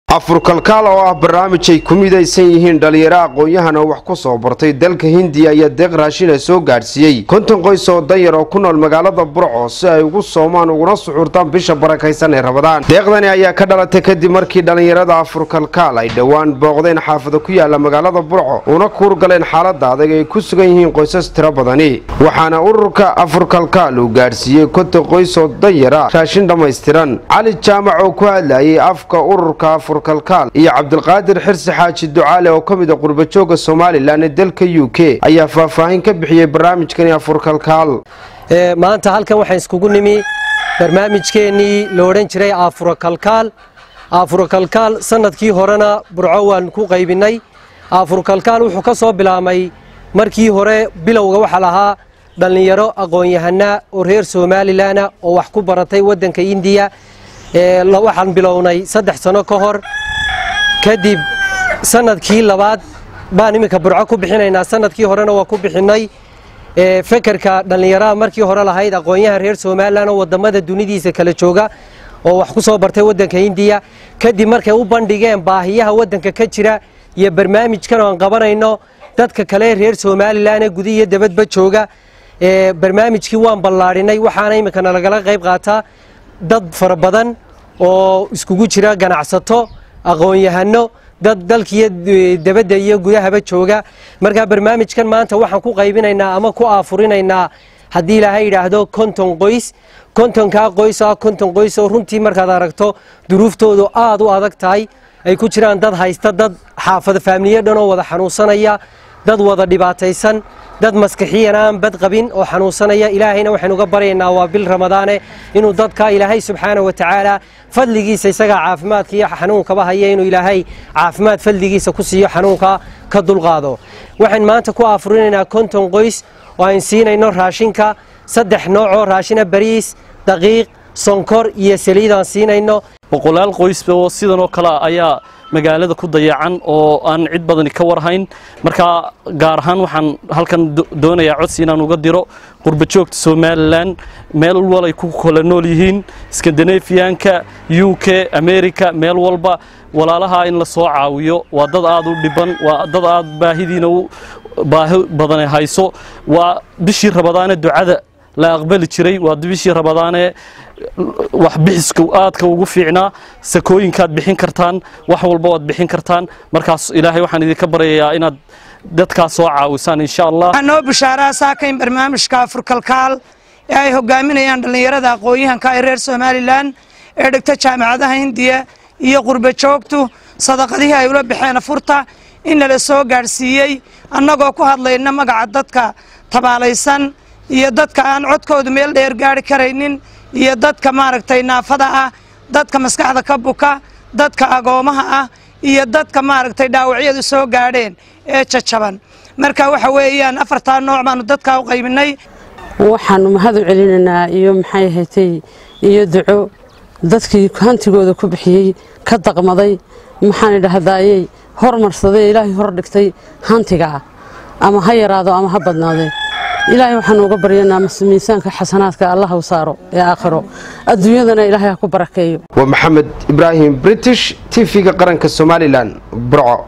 afurkalkaal oo ah barnaamij ay ku midaysan yihiin dhalinyaro aqoon-yahan oo wax ku soo bartay dalka hindiya ayaa deeq raashina soo gaadhsiiyey konton qoys oo danyar oo ku nool magaalada burco si ay ugu soomaan uguna suxuurtaan bisha barakaysan ee rabadaan deeqdani ayaa ka dhalatay kadib markii dhallinyarada afurkalkaal ay dhowaan booqdeen xaafada ku yaala magaalada burco una kuurgaleen xaalada adag ay ku sugan yihiin qoysas tiro badani waxaana ururka afurkalkaal uu gaadhsiiyey konton qoys oo danyara raashin dhammaystiran cali jaamac oo ku hadlayay afka ururka kalkaal iyo cabdilqaadir xirsi xaaji ducaale oo ka mid a qurbajooga somalilan ee dalka u k ayaa faahfaahin ka bixiyey barnaamijkani afurkalkaal maanta halkan waxaan iskugu nimi barnaamijkeennii la odhan jiray aafurakalkaal aafurakalkaal sanadkii horena burco waan ku qaybinnay aafurkalkaal wuxuu ka soo bilaabmay markii hore bilowga waxaa lahaa dhallinyaro aqoon-yahanaa oo reer somalilanah oo wax ku baratay waddanka indiya waxaan bilownay saddex sano ka hor kadib sanadkii labaad baan iminka burco ku bixinaynaa sanadkii horena waa ku bixinnay fekerka dhallinyaraha markii hore lahayd aqoon-yahan reer somalilan oo wadamada dunidiisa kala jooga oo wax ku soo bartay waddanka hindiya kadib markay u bandhigeen baahiyaha waddanka ka jira iyo barnaamijkan oan qabanayno dadka kale reer somalilan ee gudi iyo dabadba jooga barnaamijkii waan ballaadhinay waxaana iminkana lagala qayb qaataa dad fara badan oo iskugu jira ganacsato aqoon-yahano dad dalkiiyo dabadda iyo gudahaba jooga markaa barnaamijkan maanta waxaan ku qaybinaynaa ama ku aafurinaynaa haddii ilaahay yidhaahdo konton qoys kontonkaa qoys ah konton qoys oo runtii markaad aragto duruuftoodu aad u adag tahay ay ku jiraan dad haysta dad xaafada faamiliya dhan oo wada xanuunsanaya dad wada dhibaataysan dad maskixiyan aan bad qabin oo xanuunsanaya ilaahayna waxaynu uga baryaynaa waa bil ramadaane inuu dadka ilaahay subxaana wa tacaala fadligiisa isagaa caafimaadka iyo xanuunkaba haya inuu ilaahay caafimaad fadligiisa ku siiyo xanuunka ka dulqaado waxaan maanta ku aafurinaynaa konton qoys oo ayn siinayno raashinka saddex noocoo raashina bariis daqiiq sonkor iyo saliid aan siinayno boqolaal qoysba oo sidan oo kale ayaa magaalada ku dayacan oo aan cid badani ka warhayn markaa gaar ahaan waxaan halkan doonayaa codsi inaan uga diro qurbajoogta somalilan meel walay ku kala nool yihiin skandinafiyanka u k america meel walba walaalaha in la soo caawiyo waa dad aad u dhiban waa dad aad baahidiina baahi badane hayso waa bishii rabadaane ducada la aqbali jiray waa bishii rabadaane wax bixiska aadka ugu fiicnaa sakooyinkaad bixin kartaan wax walba waad bixin kartaan markaas ilaahay waxaan idinka baryayaa inaad dadkaas soo caawisaan insha allah waxaa noo bishaaraa saakayn barnaamijka afurkalkaal ee ay hogaaminayaan dhallinyarada aqoon-yahanka ee reer somalilan ee dhigta jaamacadaha hindiya iyo qurbajoogtu sadaqadihii ay ula baxeen afurta in lala soo gaadhsiiyey annagoo ku hadlayna magaca dadka tabaalaysan iyo dadka aan codkoodu meel dheer gaari karaynin iyo dadka maaragtay naafada ah dadka maskaxda ka buka dadka agoomaha ah iyo dadka maaragtay dhaawacyadu soo gaadheen ee jajaban marka waxa weeyaan afartaa nooc baanu dadkaa u qaybinay waxaanu mahad u celinaynaa iyo maxay ahatay iyo duco dadkii hantigooda ku bixiyey ka daqmaday maxaan idhahdaayey hormarsaday ilaahay hor dhigtay hantiga ah ama ha yaraado ama ha badnaadee ilaahay waxaanu uga baryanaa miisaanka xasanaadka allah u saaro ee aakhiro adduunyadana ilaahay ha ku barakeeyo waa maxamed ibraahim british tv-ga qaranka somalilan burco